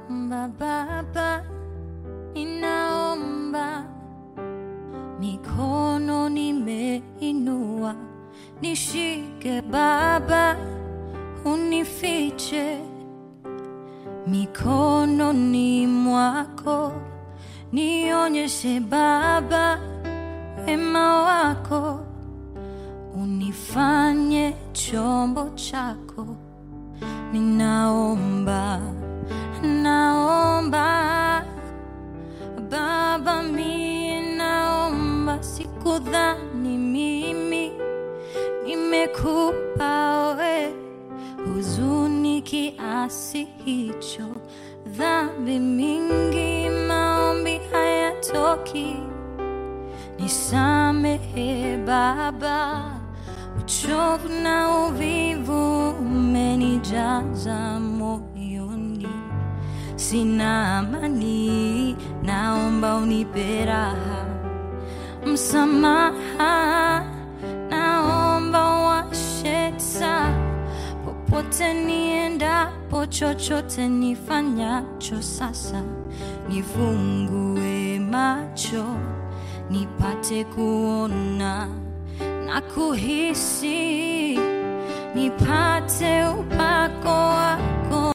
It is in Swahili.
ninaomba Baba, ninaomba, mikono nimeinua, nishike Baba, unifiche mikononi mwako, nionyeshe Baba wema wako, unifanye chombo chako. Ninaomba, naomba Baba, mie naomba, sikudhani mimi nimekupa we huzuni kiasi hicho, dhambi mingi, maombi hayatoki. Nisamehe Baba, uchovu na uvivu umenijaza moyoni, sina amani, naomba unipe raha, msamaha, naomba washe taa popote niendapo, chochote nifanyacho sasa, nifungue macho nipate kuona na kuhisi, nipate upako wako.